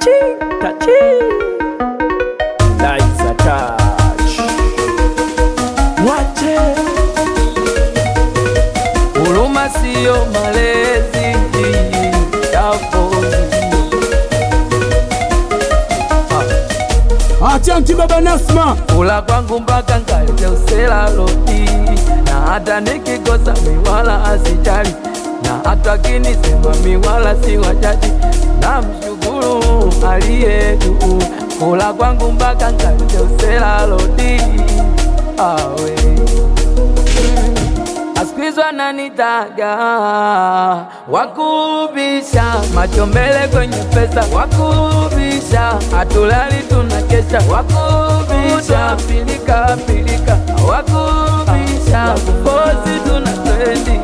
tachi tachi Liza touch Wache Huruma sio malezi Tafoni Achanti baba Nasma, kula kwangu mpaka nkalete usela loti, na hata nikikosa miwala asijali, na hata kinisema miwala si wajadi, na mshukuru aliye juu. Kula kwangu mpaka nkalete usela loti, awe asikizwa nanitaga wakubisha macho mbele kwenye pesa wakubisha hatulali tunakesha wakubisha pilika pilika wakubisha kupozi tuna trendi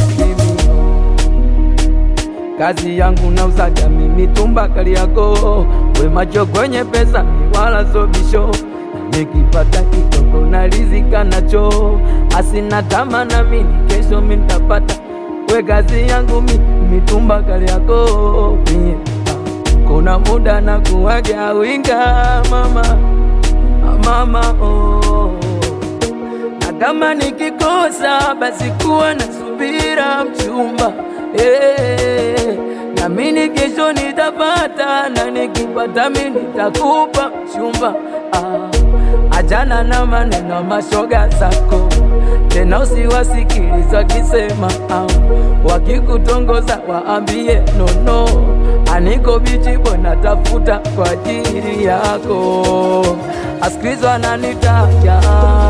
kazi yangu nauzaga mimi tumba kali yako we macho kwenye pesa ni wala sobisho nikipata kidogo na rizika nacho asina tama na mini kesho mintapata we kazi yangu mi mitumba kali yako mie kuna muda na kuwaga winga mama mama oh. na kama nikikosa basi kuwa na subira mchumba eh, na mini kesho nitapata na nikipata mi nitakupa mchumba ah, ajana na maneno mashoga zako tena usiwasikiliza wakisema ah, wakikutongoza waambie nono aniko bichi bwana tafuta kwa ajili yako asikilizwa nanitaja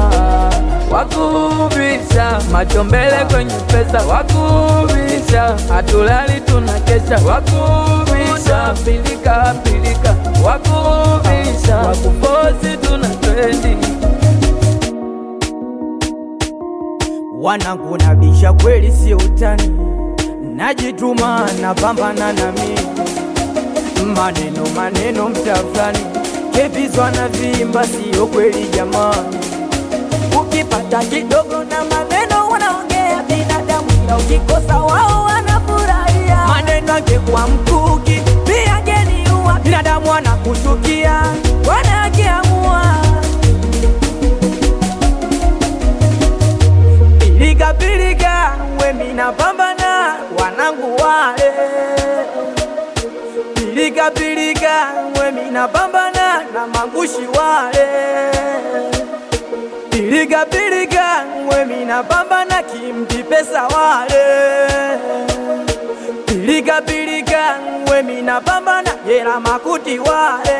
wakubisha macho mbele kwenye pesa wakubisha hatulali tunakesha wakubisha pilika pilika wakubisha wakupozi tuna trendi wanangu nabisha kweli, sio utani, najituma napambana na mimi, maneno maneno mtafani, kebizwa na vimba, sio kweli jamani. Ukipata kidogo na maneno wanaongea binadamu, ila ukikosa wao wanafurahia. Maneno angekuwa mkuki pia angeniua, binadamu wanakuchukia wanakiamua Pilika pilika, we mina pambana wanangu wale. Pilika pilika, we mina pambana na mangushi wale. Pilika pilika, we mina pambana kimti pesa wale. Pilika pilika, we mina pambana yela makuti wale.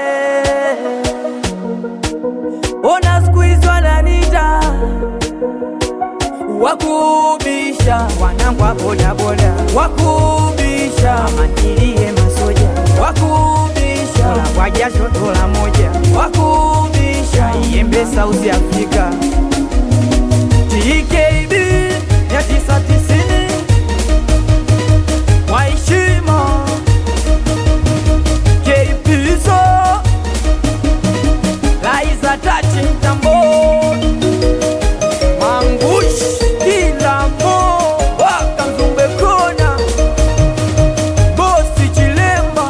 Ona siku hizi wananita wakubisha wanangu wa bodaboda, wakubisha mantilie masoja, wakubisha Dola kwa jasho dola moja, wakubisha iembe South Africa TKB ya tisa tisini waheshima Keipizo Laiza tachi mtamboni Mangush kila mo wakanzumbe kona bosi chilemba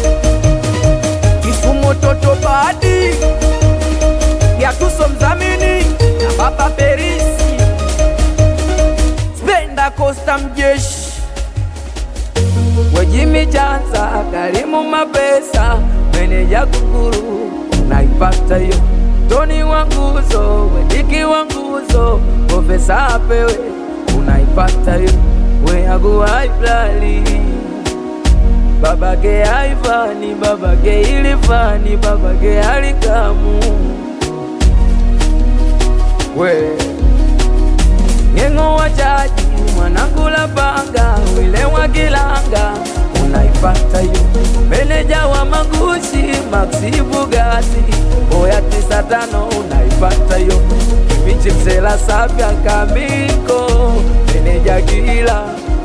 Kisumu toto badi Yatuso mzamini na baba Perisi Spenda Costa mjeshi Wejimi Chanza, Karimu Mapesa, meneja Kukuru, naipata hiyo. Toni wa nguzo, Wediki wa nguzo, Profesa apewe, unaipata hiyo. Weagu haiblali babake haifani, babake ilifani, babake halikamu we Ng'eng'o wa jaji mwanangu la panga wile wa kilanga unaipata hiyo meneja wa magushi Maxi Bugatti boya tisa tano unaipata hiyo michi msela sapya kamiko meneja kila